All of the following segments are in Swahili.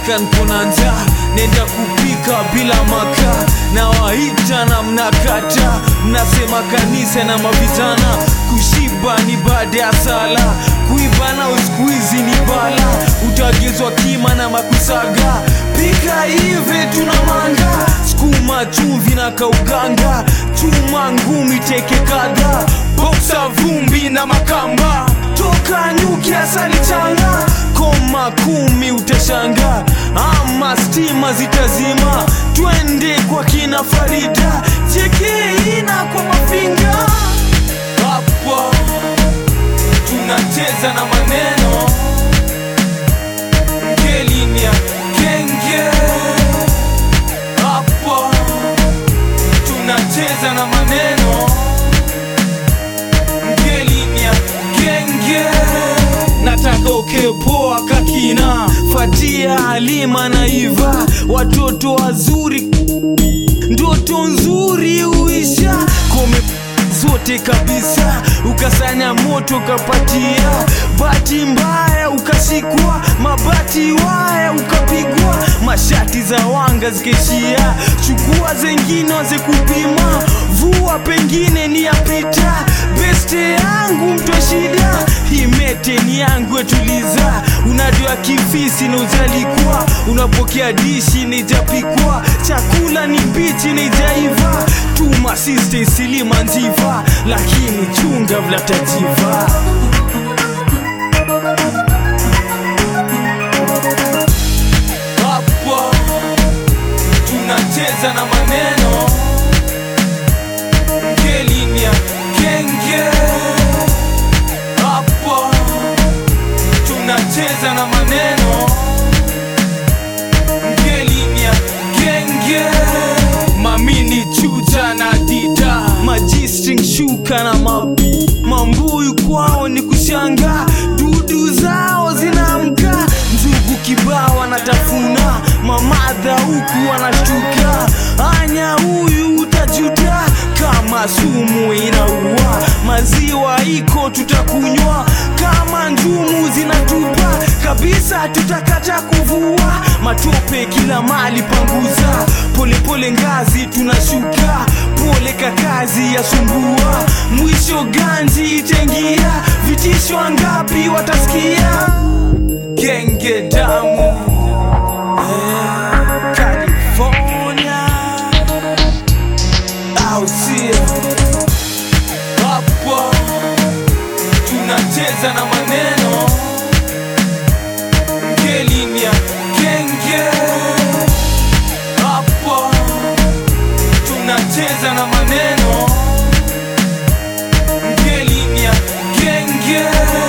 nkona njaa nenda kupika bila makaa na waita na mnakata mnasema kanisa na mavijana kushiba ni baada ya sala kuiba na uskuizi ni bala utagezwa kima na makusaga pika ive tuna manga skuma chumvi na kauganga chuma ngumi teke kadha boksa vumbi na makamba toka nyuki asali changa koma kumi utashanga ama stima zitazima twende kwa kina farida chekeina kwa mafinga hapo tunacheza na maneno ngelinia kenge hapo tunacheza na maneno ngelinia kenge nataka ukepoa kakina fatia halima na iva watoto wazuri ndoto nzuri uisha kome zote kabisa ukasanya moto ukapatia bati mbaya ukashikwa mabati waya ukapigwa mashati za wanga zikaishia chukua zengine waze kupima vua pengine ni yapita beste yangu mtwa shida himete ni yangu etuliza unajua kifisi na ujalikwa unapokea dishi nijapikwa chakula ni mbichi nijaiva tuma siste silima njiva lakini chunga vlatajiva hapo tunacheza na maneno ngelinia kenge hapo tunacheza na maneno ngelinia kenge mamini chuja na dida majistring shuka na ma, mambuyu kwao ni kushanga dudu zao zinaamka njugu kibao wanatafuna mamadha huku wanashtuka anya huyu utajuta kama sumu inaua maziwa iko tutakunywa kama njumu zinatupa kabisa tutakata kuvua matope kila mali panguza polepole ngazi tunashuka pole kakazi ya sumbua mwisho ganji itengia vitisho ngapi watasikia genge damu eh, California au sio hapo tunacheza na maneno ngelinia kenge hapo tunacheza na maneno ngelinia kenge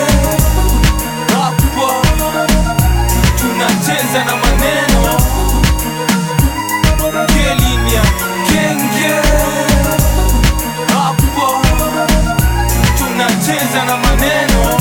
hapo tunacheza na maneno ngelinia kenge hapo tunacheza na maneno